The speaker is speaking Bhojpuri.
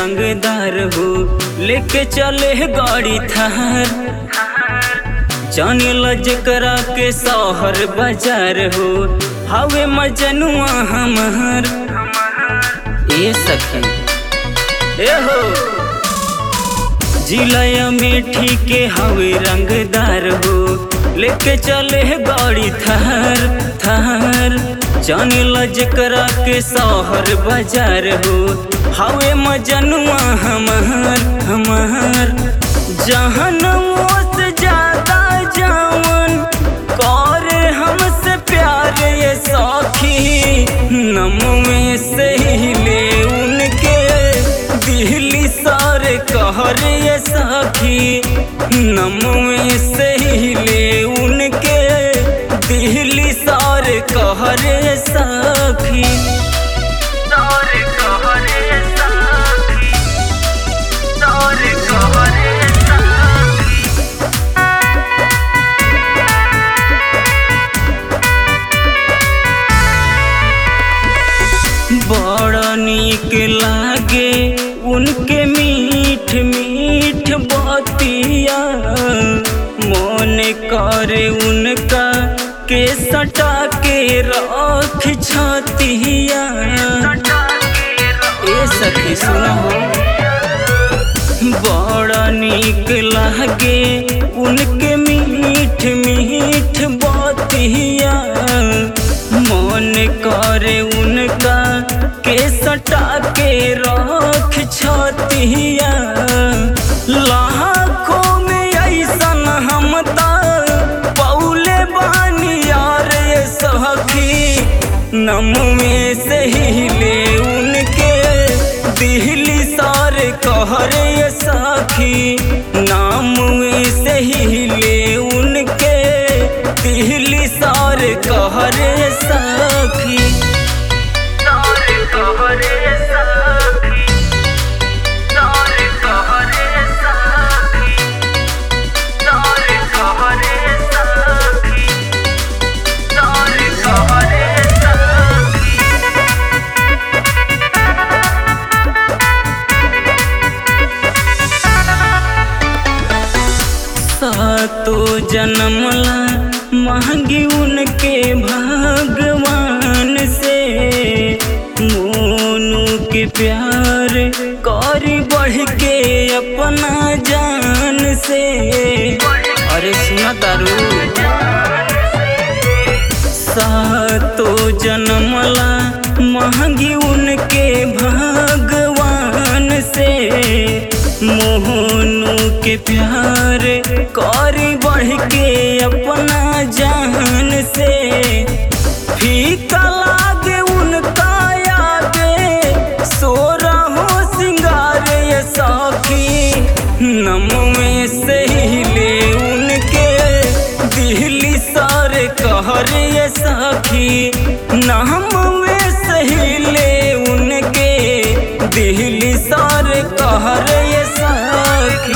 रंगदार हो लेके चले गाड़ी थार जाने लजकरा के शहर बाजार हो हवे मजनुआ हमार ए सखी ए हो जिला मेठी के हवे रंगदार हो लेके चले गाड़ी थार थार जाने लजकरा के शहर बाजार हो हवे मजनुआ हमार हमार जहन से ज्यादा जावन करे हमसे प्यार ये सखी नम में से ही ले उनके दिल्ली सारे कहर ये सखी नम में से ही ले उनके दिल्ली सारे कहर ये सखी सारे कहरे साथी सारे कहरे साथी बड़ा नीक लागे उनके मीठ मीठ बतिया मन करे उनका के सटा के रख छतिया ए सखी सुनो बड़ा नीक लागे उनके मीठ मीठ बतिया मन करे उनका के सटा के रख छतिया लाखों में ऐसन हम पौले बानी यार ये सखी नम में से ही ले उनके दिल्ली सारे कहर ये सखी नाम में से ही ले उनके दिल्ली सारे कहर ये सखी सारे कहरे साथी सारे कहरे साथी सारे कहरे साथी सारे कहरे साथी सातो जन्मला मांगी उनके भगवान से मोनू के प्यार करी बढ़ के अपना जान से अरे सुना तारू सातो जन्मला मांगी उनके भगवान से मोहनू के प्यार करी बढ़ के अपना जान से फीका लागे उनका आगे सोरा हो सिंगार ये सखी नम में से ही ले उनके दिल्ली सारे कहर ये सखी नाम में से ही ले उनके दिल्ली सारे कहर ये सखी